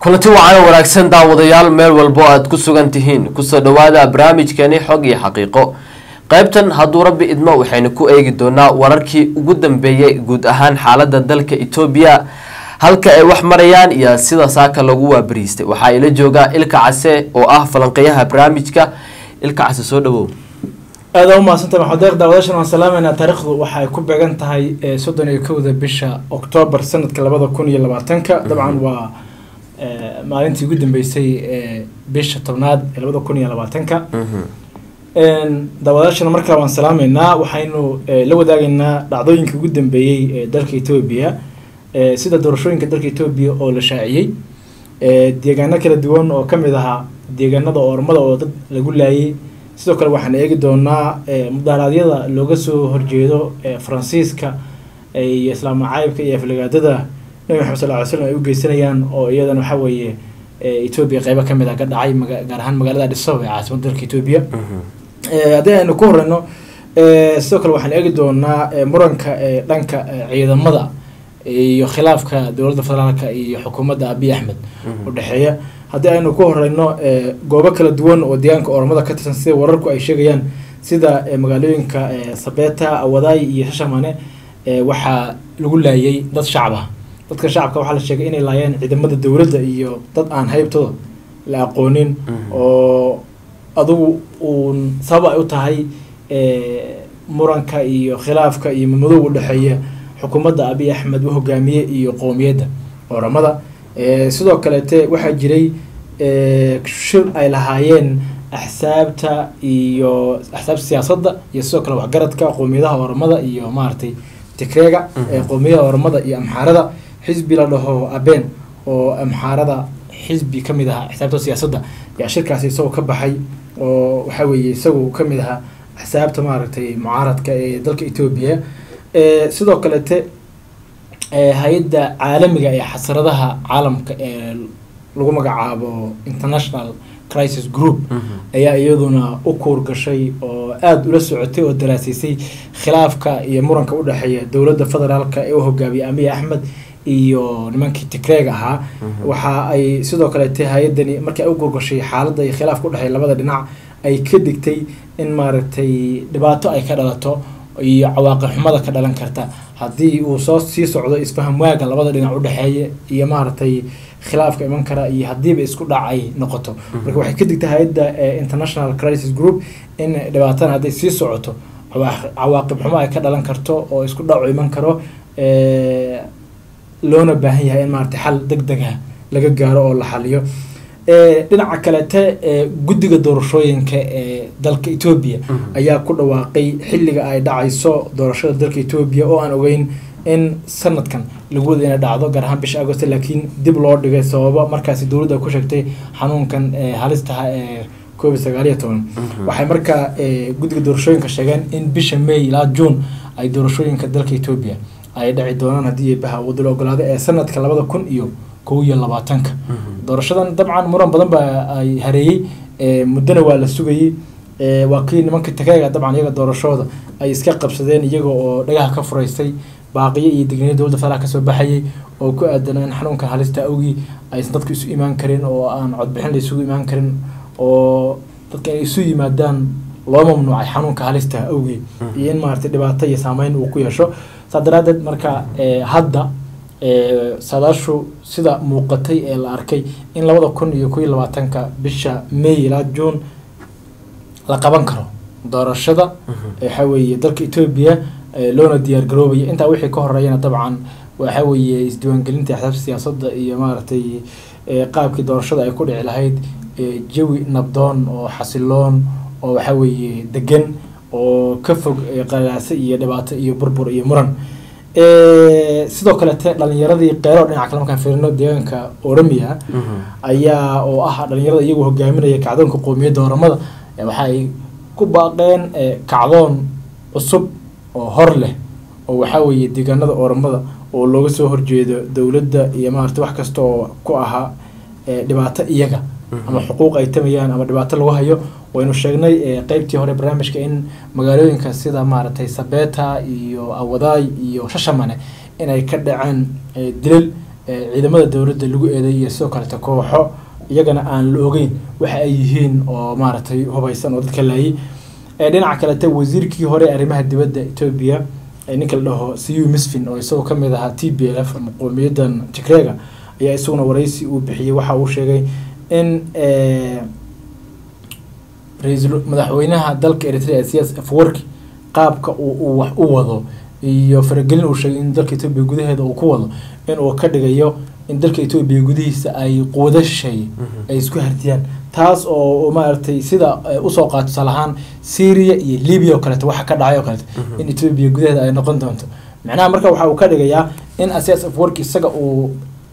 kulanti wacan oo wanaagsan daawadayaal meel walbo aad ku sugan tihiin kusoo dhawaada barnaamijkeeni xog iyo xaqiiqo qaybtan hadduu rabbi idmo waxaynu ku eegi doonaa wararkii ugu dambeeyay guud ahaan xaalada dalka etoobiya halka ay wax marayaan iyo sida saaka lagu waabariistay waxaa ila joogaa ilka case oo ah falanqeyaha barnaamijka ilka case soo dhawow aada u mahadsanta maxamed deeq daawadaashan waan salaameynaa taariikhdu waxa ay ku beegan tahay soddon iyo kowda bisha oktoobar sanadka labada kun iyo labaatanka dabcan waa maalintii ugu dambeysay bisha tobnaad ee labada kun iyo labaatanka daawadaashana mar kale waan salaameynaa waxaynu la wadaagaynaa dhacdooyinkii ugu dambeeyey ee dalka etoobiya sida doorashooyinka dalka etoobiya oo la shaaciyey deegaano kala duwan oo kamid ahaa deegaanada ormada oo dad lagu laayay sidoo kale waxaan eegi doonaa mudaaraadyada looga soo horjeedo faransiiska iyo islaam macaayibka iyo aflagaadada nabi maxamed sal ly slam ay u geysanayaan oo iyadana waxa weeye etoobiya qeybo kamid ah ka dhacay gaar ahaan magaalada dhiso ee caasimadda dalka etoobiya haddii aynu ku horeyno sidoo kale waxaan eegi doonaa muranka dhanka ciidamada iyo khilaafka dowladda federaalka iyo xukuumadda abiy axmed udhexeeya haddii aynu ku horeyno goobo kala duwan oo deegaanka ormada ka tirsan sida wararku ay sheegayaan sida magaalooyinka sabeta awadaay iyo shashamane waxaa lagu laayay dad shacab ah dadka shacabka waxaa la sheegay inay laayeen ciidamada dowladda iyo dad aan haybtooda la aqoonin oo adugu uun sabab ay u tahay muranka iyo khilaafka iyo mamadowga udhexeeya xukuumadda abiy axmed u hogaamiye iyo qowmiyadda oramada sidoo kaleete waxaa jiray shir ay lahaayeen axsaabta iyo axsaabta siyaasadda iyo sidoo kale waxgaradka qowmiyadaha oramada iyo maaragtay tikreega qowmiyadaha oramada iyo amxaarada xisbi la dhaho aben oo amxaarada xisbi kamid ahaa axsaabta siyaasadda yaa shirkaasi isagoo ka baxay oo waxa weeye isagu kamid ahaa axsaabta maaragtay mucaaradka ee dalka etoobiya sidoo kalete hay-adda caalamiga ee xasaradaha caalamka ee lagu magacaabo international crisis group ayaa iyaduna u kuur gashay oo aada ula socotay oo daraasiisay khilaafka iyo muranka udhexeeya dowladda federaalka ee u hogaamiyay amiy axmed iyo nimankii tigreeg ahaa waxa ay sidoo kalete hay-adani markii ay u kuurgashay xaaladda iyo khilaafka udhexeeya labada dhinac ay ka digtay in maaragtay dhibaato ay ka dhalato iyo cawaaqib xumada ka dhalan karta haddii uu soo sii socdo isfaham waaga labada dhinac udhexeeya iyo maaragtay khilaafka iman kara iyo haddiiba isku dhac ay noqoto marka waxay ka digtay hay-adda international crisis group in dhibaatana hadday sii socoto cawaaqib xumo ay ka dhalan karto oo isku dhacu iman karo loona baahan yahay in maaragtay xal deg dega laga gaaro oo la xaliyo dhinaca kalete guddiga doorashooyinka ee dalka etoobiya ayaa ku dhawaaqay xilliga ay dhacayso doorashada dalka etoobiya oo aan ogeyn in sanadkan lagu wada inay dhacdo gaar ahaan bisha agost laakiin dib loo dhigay sababo markaasi dowladda ku sheegtay xanuunkan halistaha ee koob iyo sagaal iyo toban waxay markaa guddiga doorashooyinka sheegeen in bisha may ilaa june ay doorashooyinka dalka etoobiya ay dhaci doonaan haddii baha wadda la ogolaado ee sanadka labada kun iyo kow iyo labaatanka doorashadan dabcan muran badan baa ay hareeyey muddona waa la sugayey waa kii nimanka tageega dabcan iyaga doorashooda ay iska qabsadeen iyaga oo dhagaha ka furaystay baaqiyo iyo digniya dowladda federaalk kasoo baxayay oo ku aadan in xanuunkan halista awgii aysan dadku isu imaan karin oo aan codbixin la isugu imaan karin oo dadka inay isu yimaadaan loo mamnuucay xanuunka halista awgii iyo in maaragtay dhibaato iyo saameyn uu ku yeesho saa daraadeed marka hadda saadaashu sida muuqatay ee la arkay in labada kun iyo kow iyo labaatanka bisha may ilaa june la qaban karo doorashada waxa weeye dalka etoobiya loona diyaar garoobaya intaa wixii ka horeeyana dabcan waxa weeye isdiiwaangelinta axsaabta siyaasadda iyo maaragtay qaabkii doorashada ay ku dhici lahayd jawi nabdoon oo xasiloon oo waxa weeye degan oo ka fog qalaase iyo dhibaato iyo burbur iyo muran sidoo kalete dhalinyaradii qeero dhinaca kale markaan fiirino deegaanka oromia ayaa oo ah dhalinyarada iyagu hogaaminaya kacdoonka qowmiyadda oramada waxa ay ku baaqeen kacdoon cusub oo hor leh oo waxaa weeye deegaanada oramada oo looga soo horjeedo dowladda iyo maarata wax kasta oo ku ahaa dhibaato iyaga ama xuquuq ay tamayaan ama dhibaato lagu hayo waynu sheegnay qeybtii hore barnaamijka in magaalooyinka sida maaragtay sabeta iyo awadaay iyo shashamane inay ka dhaceen dilal ciidamada dowladda lagu eedeeyay sidoo kalete kooxo iyagana aan la ogeyn waxa ay yihiin oo maaragtay hubaysan oo dadka laayay dhinaca kalete wasiirkii hore arrimaha dibadda etoobiya ninka la dhaho cu misfin oo isagoo kamid ahaa t b l f ama qowmiyadan tigreega ayaa isaguna waraysi uu bixiyey waxa uu sheegay in ra-iisul madaxweynaha dalka eritrea siyaas afwerki qaabka uu wax u wado iyo faragelin uu sheegay in dalka etoobiya gudaheeda uu ku wado in uu ka dhigayo in dalka etoobiya gudihiisa ay quwado shisheeye ay isku hardiyaan taas oo maaragtay sida usoo qaato tusaale ahaan syria iyo libya oo kaleeto waxa ka dhacay oo kaleeto in etoobiya gudaheeda ay noqon doonto macnaha marka waxa uu ka dhigayaa in asias afwerki isaga uu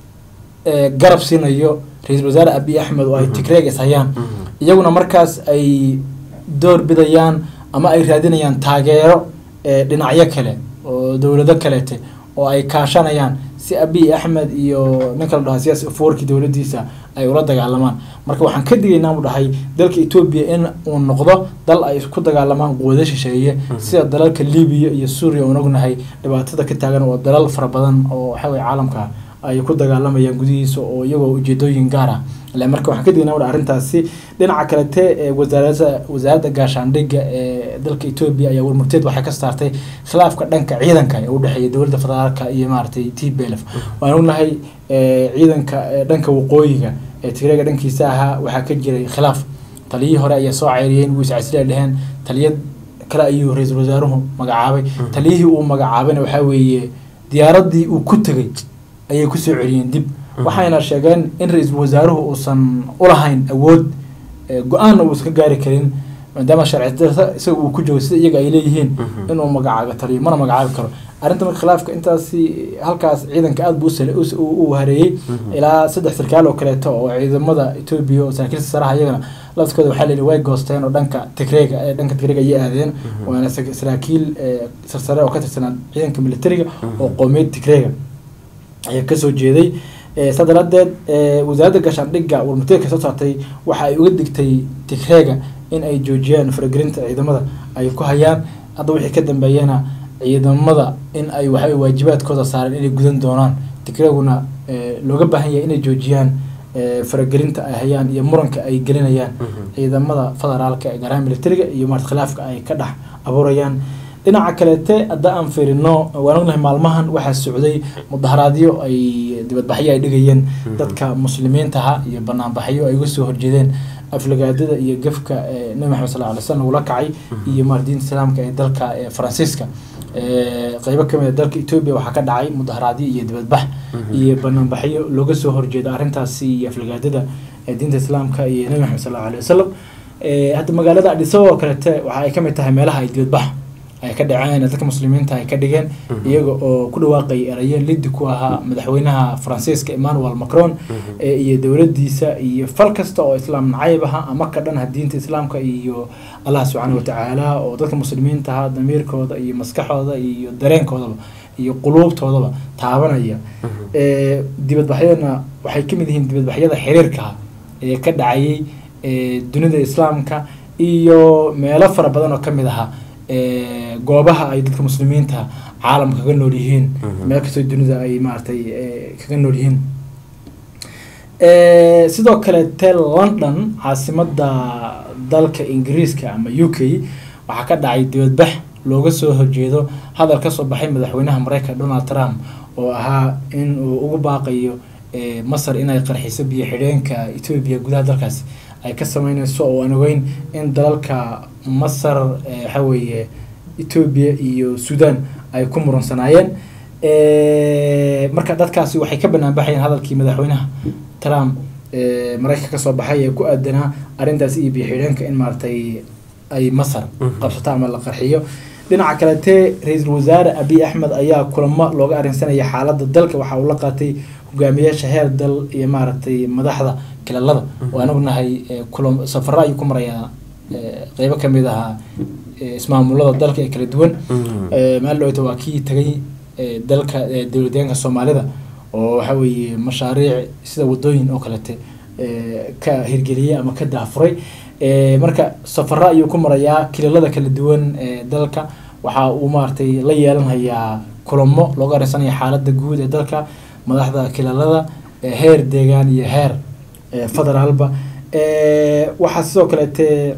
garab siinayo ra-iisul wasaare abiy axmed oo ay tigreeg is hayaan iyaguna markaas ay door bidayaan ama ay raadinayaan taageero dhinacyo kale oo dowlado kaleete oo ay kaashanayaan si abiy axmed iyo ninka la dhaha siyaas afwerki dowladdiisa ay ula dagaalamaan marka waxaan ka digaynaa u dhahay dalka etoobiya in uu noqdo dal ay ku dagaalamaan quwado shisheeye sida dalalka libiya iyo suuriya oon ognahay dhibaatada ka taagan oo dalal fara badan oo waxa weye caalamka ay ku dagaalamayaan gudihiisa oo iyagoo ujeedooyin gaar ah le marka waxaan ka dignaa udha arrintaasi dhinaca kalete wasaarada wasaaradda gaashaandhigga ee dalka etoobiya ayaa warmurteed waxay ka saartay khilaafka dhanka ciidanka ee udhexeeya dowladda federaalka iyo maaragtay t b l f waan ognahay ciidanka dhanka waqooyiga ee tigreega dhankiisa ahaa waxaa ka jiray khilaaf taliyihii hore ayaa soo ceyriyeen wuu iscasila dheheen taliya kale ayuu ra-iisul wasaaruhu magacaabay taliyihii uu magacaabayna waxaa weeye diyaaradii uu ku tegay ayay kusoo celiyeen dib waxayna sheegeen in ra-iisul wasaaruhu uusan ulahayn awood go-aanna uu iska gaari karin maadaama sharci darta isaga uu ku joogo sida iyaga ay leeyihiin inuu magacaabo taliyo mana magacaabi karo arrinta marka khilaafka intaasi halkaas ciidanka aada buu u hareeyey ilaa saddex sarkaal oo kaleeto oo ciidamada etoobiya oo saraakiilta saraha iyagana laftkooda waxaa layihi way goosteen oo dhanka tigreega ee dhanka tigreega ayay aadeen waana saraakiil sarsare oo ka tirsanaa ciidanka militariga oo qoomiyad tigreega ayaa kasoo jeeday saa daraadeed wasaaradda gaashaandhigga warmurteedka soo saartay waxa ay uga digtay tigreega in ay joojiyaan faragelinta ciidamada ay ku hayaan hadda wixii ka dambeeyana ciidamada in ay waxa waajibaadkooda saareen inay gudan doonaan tigreeguna looga baahan yahay inay joojiyaan faragelinta ay hayaan iyo muranka ay gelinayaan ciidamada federaalka ee garaha militariga iyo marat khilaafka ay ka dhex abuurayaan dhinaca kaleete hadda aan fiirino waan ognahay maalmahan waxaa socday mudaharaadyo ay dibadbaxyo ay dhigayeen dadka muslimiintaha iyo banaanbaxyo ay uga soo horjeedeen aflagaadada iyo gafka nabi maxamed sal alay slam ula kacay iyo maar diinta islaamka ee dalka faransiiska qeybo kamid a dalka etoobiya waxaa ka dhacay mudaharaadyo iyo dibadbax iyo banaanbaxyo looga soo horjeeda arrintaasi iyo aflagaadada diinta islaamka iyo nabi maxamed sal allahu alay wasalam hadda magaalada adhisababa oo kalete waxa ay kamid tahay meelaha ay dibadbax ay ka dhaceen dadka muslimiinta ay ka dhigeen iyaga oo ku dhawaaqay erayo lidi ku ahaa madaxweynaha faransiiska emmanuel macron iyo dowladiisa iyo fal kasta oo islaam nacayb aha ama ka dhan diinta islaamka iyo allah subxaana watacaala oo dadka muslimiinta aha damiirkooda iyo maskaxooda iyo dareenkoodaba iyo quluubtoodaba taabanaya dibadbaxyadana waxay kamid yihiin dibadbaxyada xiriirkaha ee ka dhacayay dunida islaamka iyo meelo fara badan oo kamid ahaa goobaha ay dadka muslimiinta caalamka kaga nool yihiin meel kastoo dunida ay maaragtay kaga nool yihiin sidoo kale te london caasimada dalka ingiriiska ama u k waxaa ka dhacay dibadbax looga soo horjeedo hadal kasoo baxay madaxweynaha mareykanka donald trump oo ahaa in uu ugu baaqayo masar inay qarxiso biyo xidheenka etoobiya gudaha dalkaasi ay ka sameyneyso oo aan ogeyn in dalalka masar waxa weeye etoobiya iyo sudan ay ku murunsanaayeen marka dadkaasi waxay ka banaan baxayeen hadalkii madaxweynaha trump mareykanka kasoo baxay ee ku aadanaa arrintaasi iyo biyo-xidheenka in maaragtay ay masar qabsato ama la qarxiyo dhinaca kalete ra-iisul wasaare abiy axmed ayaa kulamo looga arrinsanaya xaaladda dalka waxa uu la qaatay hogaamiyaasha heer dal iyo maaragtay madaxda kilalada waan ognahay kulam safaro ayuu ku marayaa qeybo kamid ahaa ismaamulada dalka ee kala duwan maal dhowta waa kii tagay dalka dowladeenka soomaalida oo waxa weeye mashaariic sida wadooyin oo kalete ka hirgeliyey ama ka daafuray marka safaro ayuu ku marayaa kilalada kala duwan ee dalka waxa uu maaragtay la yeelanhayaa kulamo looga arinsanaya xaaladda guud ee dalka madaxda kilalada heer deegaan iyo heer federaalba waxaa sidoo kaleete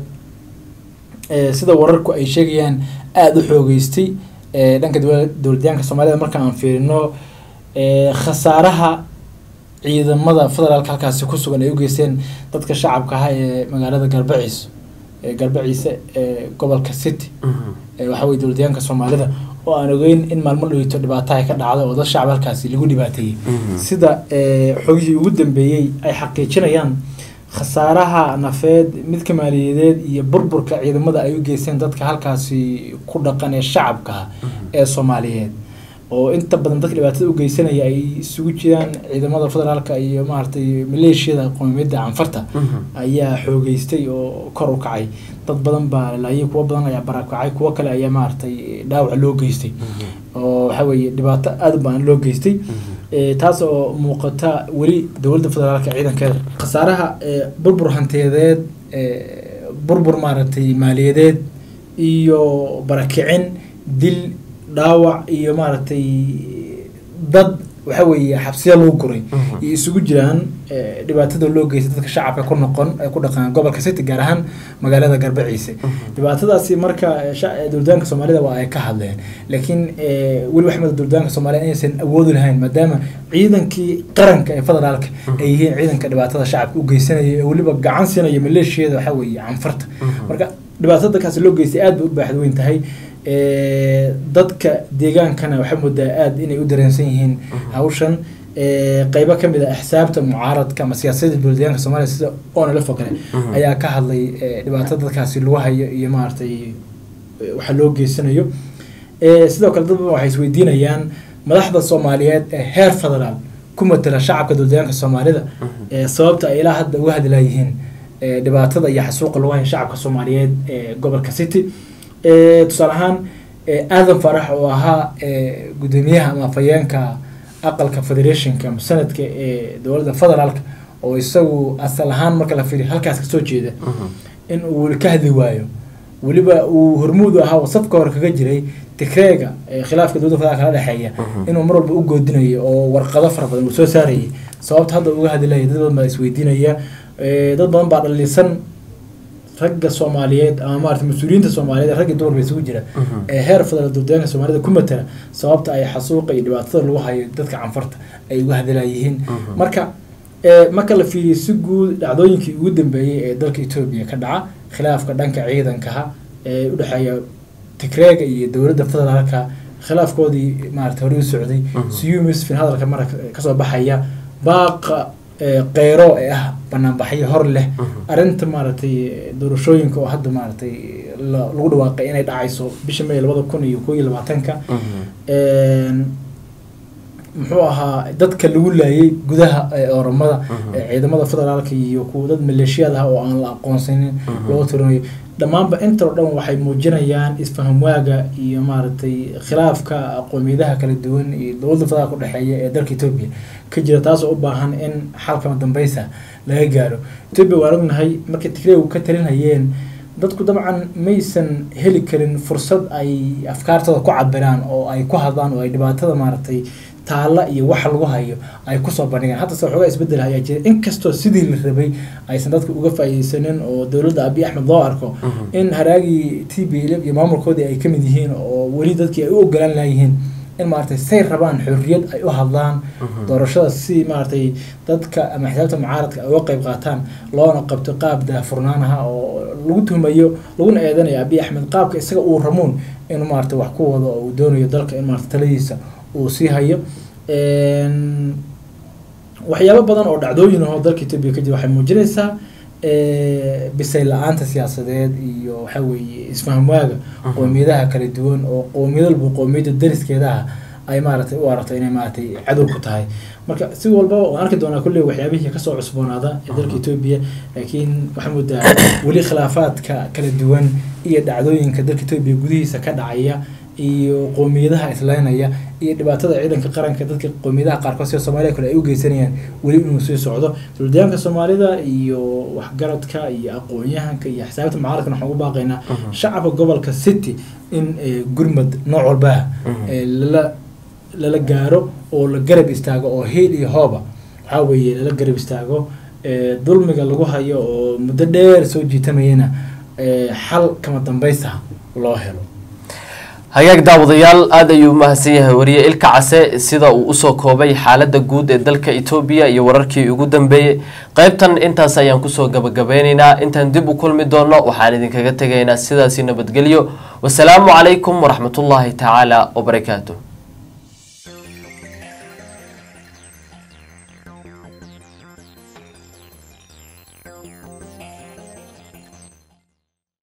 sida wararku ay sheegayaan aada u xoogeystay dhanka dowladyaanka soomaalida marka aan fiirino khasaaraha ciidamada federaalka halkaasi ku sugan ay u geysteen dadka shacabka ahaa ee magaalada garbaciis garbaciise ee gobolka city waxa weye dowladyaanka soomaalida oo aan ogeyn in maalmo dhoweyto dhibaataha ka dhacda oo dad shacab halkaasi lagu dhibaateeyey sida xogihii ugu dambeeyey ay xaqiijinayaan khasaaraha nafeed midka maaliyadeed iyo burburka ciidamada ay u geysteen dadka halkaasi ku dhaqan ee shacabka ah ee soomaaliyeed oo inta badan dadka dhibaatada u geysanaya ay isugu jiraan ciidamada federaalka iyo maaragtay maleeshiyada qowmiyadda canfarta ayaa xoogeystay oo kor u kacay dad badan baa laayay kuwo badan ayaa barakacay kuwo kale ayaa maaragtay dhaawac loo geystay oo waxa weeye dhibaato aada u badan loo geystay taas oo muuqata weli dowladda federaalka ciidankeeda khasaaraha burbur hantiyadeed burbur maaragtay maaliyadeed iyo barakicin dil dhaawac iyo maaragtay dad waxa weeye xabsiya lagu guray iyo isugu jiraan dhibaatada loo geystay dadka shacabka ku noqon ee ku dhaqan gobolka city gaar ahaan magaalada garbaciise dhibaatadaasi marka dowladaanka soomaalida waa ay ka hadleen laakiin weli waxmada dowladaanka soomaalida inaysan awoodi lahayn maadaama ciidankii qaranka ee federaalka ay yihiin ciidanka dhibaatada shacabka u geysanaya ee weliba gacan siinaya maleeshiyada waxa weeye canfarta marka dhibaatada dadkaasi loo geystay aad bay u baaxad weyn tahay dadka deegaankana waxaa moodaa aada inay u dareensan yihiin hawshan qeybo kamid a axsaabta mucaaradka ama siyaasadda dowladyaanka soomaliya sida onlf oo kale ayaa ka hadlay dhibaatada dadkaasi lagu hayo iyo maaragtay waxa loo geysanayo sidoo kale dad badan waxay isweydiinayaan madaxda soomaaliyeed ee heer federaal ku matala shacabka dowladyaanka soomaalida sababta ay ilaa hadda uga hadlaayihiin dhibaatada iyo xasuuqa lagu hayo shacabka soomaaliyeed ee gobolka city tusaale ahaan aadan farax oo ahaa gudoomiyaha ama afayeenka aqalka federationka sanadka ee dowladda federaalka oo isagu asal ahaan marka la fiiriyo halkaas kasoo jeeda in uu ka hadli waayo weliba uu hormuudu ahaa safka hore kaga jiray tikreega khilaafka dowladda federaalka la dhexeeya inuu mar walba u goodinayo oo warqado fara badan uu soo saarayay sababta hadda uga hadlaya dad badan baa isweydiinaya dad badan baa dhalisan ragga soomaaliyeed ama maarata mas-uuliyiinta soomaaliyeed ragga dumar ba isugu jira ee heer federal dowladaanka soomaalida ku matala sababta ay xasuuqa iyo dhibaatada lagu hayo dadka canfarta ay uga hadlayihiin marka marka la fiiriyo si guud dhacdooyinkii ugu dambeeyey ee dalka etoobiya ka dhaca khilaafka dhanka ciidankaha ee udhexeeya tigreega iyo dowladda federaalka khilaafkoodii maarata hore u socday siyumisfin hadalka mara kasoo baxaya baaqa keyro ee ah banaanbaxyo hor leh arrinta maaragtay doorashooyinka oo hadda maaragtay lagu dhawaaqay inay dhacayso bisha may labada kun iyo koo iyo labaatanka muxuu ahaa dadka lagu laayay gudaha oromada ciidamada federaalka iyo kuwa dad maleeshiyad ah oo aan la aqoonsanin loo tirinayo dhammaanba inta oo dhan waxay muujinayaan isfaham waaga iyo maaragtay khilaafka aqoomiyadaha kala duwan iyo dowladda federaalka udhexeeya ee dalka etoobiya ka jira taasoo u baahan in xalkama dambeysa laga gaaro etoobiya waan ognahay markay tigreegu ka talinhayeen dadku dabcan maysan heli karin fursad ay afkaartooda ku cabiraan oo ay ku hadlaan oo ay dhibaatada maaragtay taalla iyo waxa lagu hayo ay kusoo bandhigaan hadda se waxoogaa isbedel ayaa jira inkastoo sidii la rabay aysan dadka uga faa'iideysanin oo dowladda abiy axmed loo arko in haraagii t b l iyo maamulkoodii ay kamid yihiin oo weli dadkii ay u ogolaan layihiin in maaragtay say rabaan xorriyad ay u hadlaan doorashada si maaragtay dadka ama xisaabta mucaaradka ay uga qayb qaataan loona qabto qaab daahfurnaanaha oo lagu tuhmayo laguna eedanayo abiy axmed qaabka isaga uu ramuun inuu maaragtay wax ku wado oo uu doonayo dalka in maaragtay taladiisa uu sii hayo waxyaabo badan oo dhacdooyin ahoo dalka etoobiya ka jira waxay muujinaysaa bisay la-aanta siyaasadeed iyo waxa weeye isfaham waaga qoomiyadaha kala duwan oo qoomiyad walba qoomiyadda dariskeedaha ay maaragtay u aragto inay maaragtay cadow ku tahay marka si walbaba waan arki doonaa kulley waxyaabihii kasoo cusboonaada ee dalka etoobiya laakiin waxaa moodaa weli khilaafaadka kala duwan iyo dhacdooyinka dalka etoobiya gudihiisa ka dhacaya iyo qoomiyadaha islaynaya iyo dhibaatada ciidanka qaranka dadka qoomiyadaha qaarkood sida soomaaliya kale ay u geysanayaan weli inuu sii socdo dowladayaanka soomaalida iyo waxgaradka iyo aqoon-yahanka iyo xisaabta mucaaradkana waxaan ugu baaqaynaa shacabka gobolka city in gurmad nooc walbaah lala lala gaaro oo la garab istaago oo hiil iyo hooba waxaa weeye lala garab istaago dulmiga lagu hayo oo muddo dheer soo jiitamayana xal kama dambaysta loo helo hagaag daawadayaal aada ayuu umahadsan yahay wariye ilka case sida uu usoo koobay xaalada guud ee dalka etoobiya iyo wararkii ugu dambeeyey qeybtan intaas ayaan kusoo gabagabeyneynaa intaan dib u kulmi doono waxaan idinkaga tegaynaa sidaasi nabadgelyo wasalaamu calaykum waraxmatullaahi tacaala wabarakaatu